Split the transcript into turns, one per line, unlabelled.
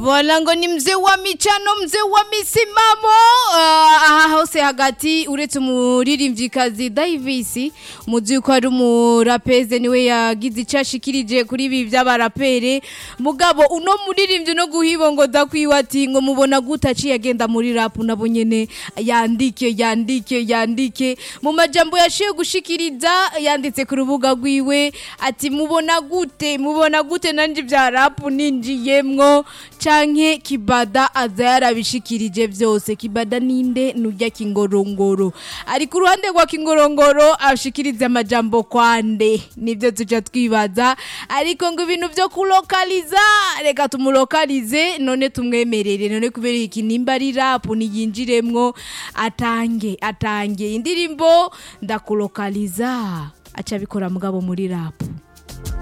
Voilà ngo ni mzee wa michano mzee wa misimamo uh, aha hose hagati uretse umuririmvyikazi Davis muzi ko ari umurapeze niwe yagize ico ashikirije kuri ibi vy'abarapere mugabo uno muririmbyi no guhibongoza kwiwe ati ngo mubona gute aciye agenda muri rap nabo nyene yandike yandike yandike mu majambo yashiye gushikiriza yanditse ku rubuga rwiwe ati mubona gute mubona gute nanje vya rap ninjiyemwo canke kibada aza yarabishikirije vyose kibada ninde nurya kingorongoro ari ku ruhande rwa kingorongoro ashikiriza amajambo kwande nivyo tuja twibaza ariko ngo ibintu vyo kulokaliza reka tumulokalize none tumwemerere none kubera iki nimba ari rap niyinjiremwo atange atange indirimbo ndakulokaliza aca abikora mugabo muri rap